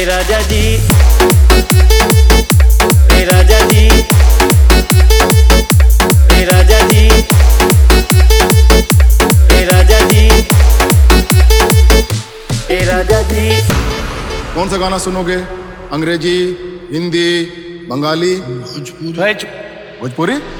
राजा जी ए राजा जी ए राजा जी ए राजा जी ए राजा जी कौन सा गाना सुनोगे अंग्रेजी हिंदी बंगाली भोजपुरी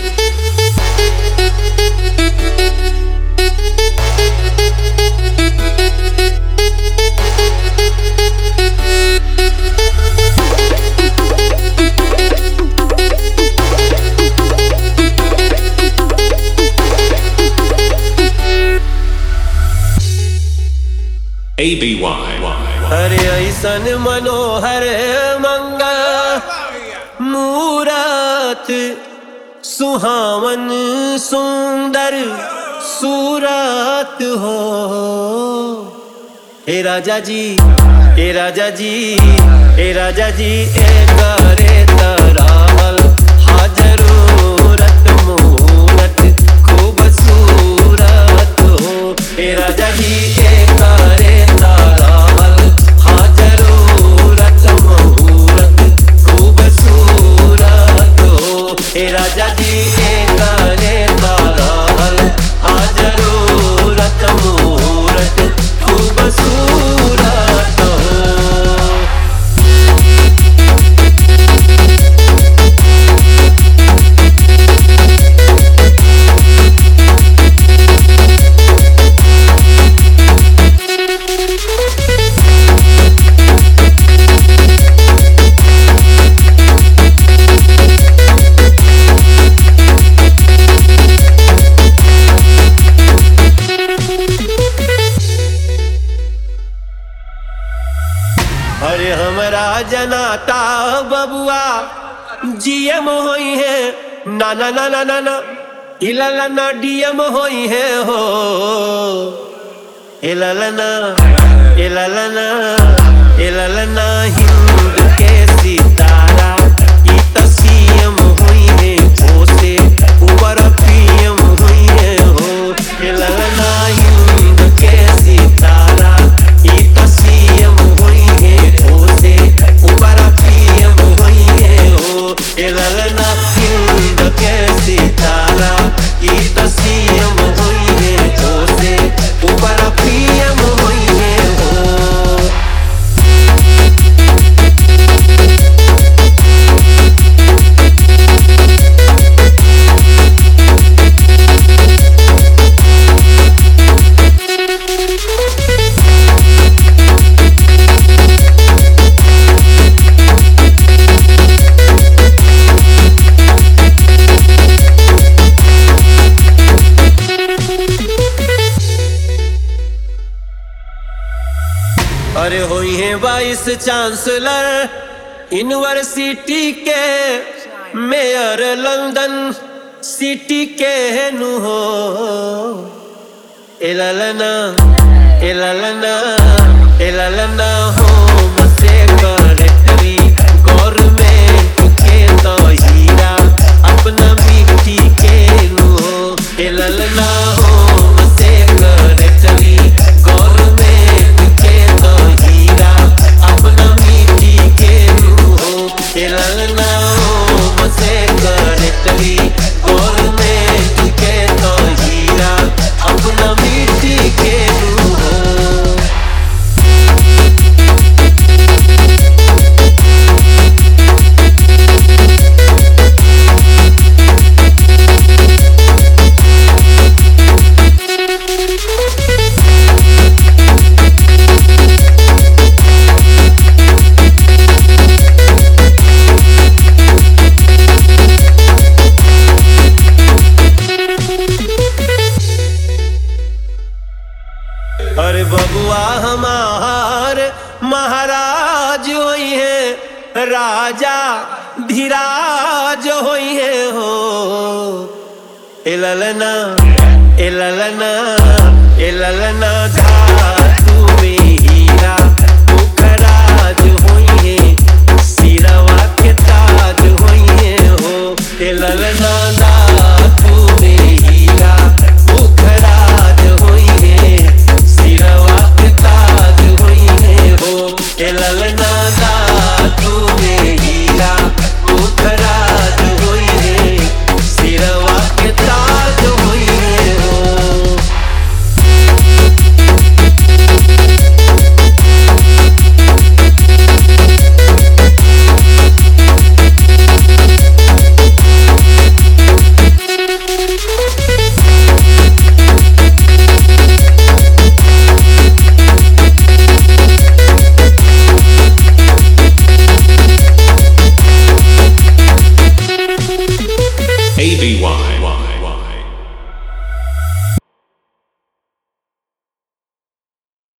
ABY. हरे ऐसन मनोहर मंगल मूरत सुहावन सुंदर सूरत हो हे राजा जी हे राजा जी हे राजा जी ए करे तरावल हाजरूरत मूरत खूबसूरत हो हे राजा जी ए करे तरावल हाजरूरत मूरत खूबसूरत हो हे राजा जी ए करे तरावल हाजरूरत मूरत खूबसूरत हो अरे हमरा जनाता बबुआ जीएम होई है ना ना ना ना ना ना इलाला ना डीएम होई है हो इलाला ना इलाला ना इलाला ना हिंद के सितारा ई त सीएम होई है ओसे ऊपर पीएम होई है हो इलाला ना हिंद के सितारा ई त सीएम होई है ओसे ऊपर पीएम होई है हो इलाला ना हिंद के सितारा ई त सीएम होई है ओसे ऊपर पीएम होई है हो अरे हुई है वाइस चांसलर यूनिवर्सिटी के मेयर लंदन सिटी के नु हो एललना एललना एललना हो मसे करेक्टरी गवर्नमेंट के तो हीरा अपना मिट्टी के नु हो एललना हो मसे करेक्टरी गवर्नमेंट के तो हीरा अपना मिट्टी के नु हो एललना हो मसे करेक्टरी गवर्नमेंट के तो हीरा अपना मिट्टी के नु हो अरे बबुआ हमार महाराज होई है राजा धीराज होई है हो एललना एललना एललना